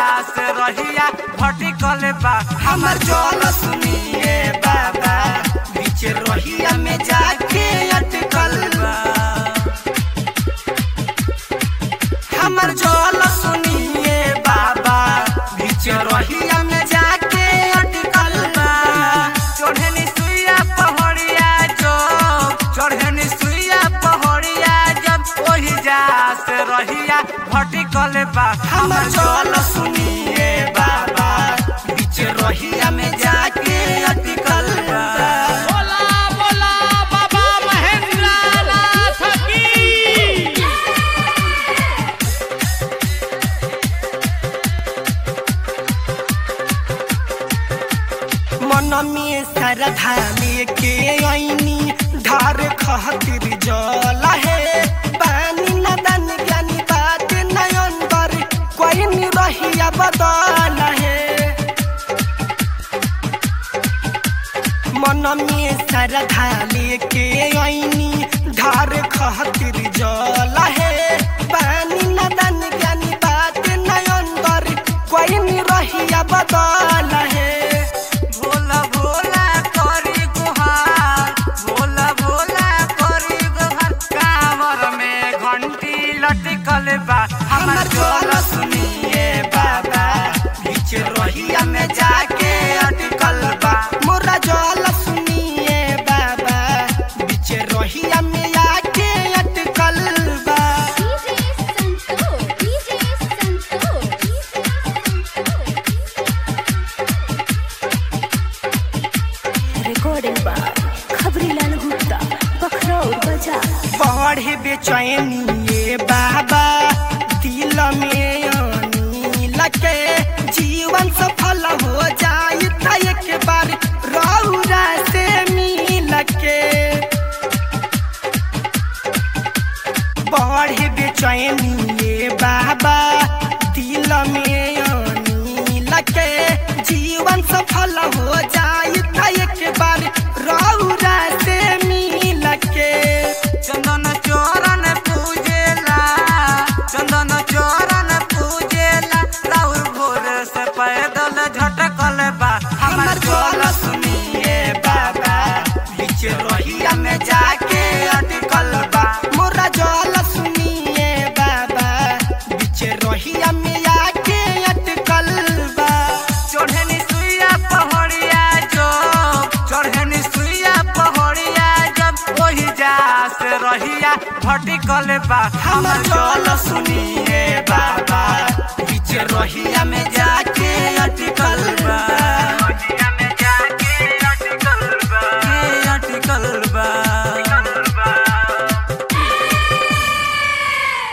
से रहिया भटिकल बा हमर जल सुनिए बाबा बीच रहिया में जाके अटकल बा हमर जल सुनिए बाबा बीच रहिया में जाके अटकल बा चढ़नी सुइया पहड़िया जो चढ़नी सुइया पहड़िया जब ओही जा से रहिया भटिकल बा हमर जल सुनिए बाबा बीच रहिया में जाके अटकल बा बोला बोला बाबा महेंद्र नाथ की मन में श्रद्धा लेके आईनी धार खातिर जल है पानी नदन ज्ञानी बात नयन बर कोई नहीं रहिया बदल है मन में श्रद्धा लेके आईनी धार खातिर जल है पानी नदन ज्ञानी बात नयन बर कोई नहीं रहिया बदल है भोला भोला करी गुहार भोला भोला करी गुहार कांवर में घंटी लटकल बा हमर जल सुनिए बाबा बीच रहिया में जाके अटकल बा मोरा जल सुनिए बाबा बीच रहिया में आके अटकल बा DJ Santoor, DJ recording by खबरीलाल Gupta बखरौर बाजार बढ़े बेचैनी ये बाबा दिल में आनी लगे जीवन सफल हो जाए त एक बार रौरा से मिल के बढ़े बेचैनी ये बाबा दिल में आनी लगे जीवन सफल हो जाए त एक बार रौरा से मिल के चंदन चोरन पूजेला चंदन चोरन पूजेला राउर भोर से पैदल झटकल बा हमर जल सुनिए बाबा बीच रहिया में जाके अटकल बा मोरा जल सुनिए बाबा बीच रहिया में आके अटकल बा चढ़नी सुइया पहड़िया जो चढ़नी सुइया पहड़िया जब ओही जा से रहिया भटिकल बा हमर जल सुनिए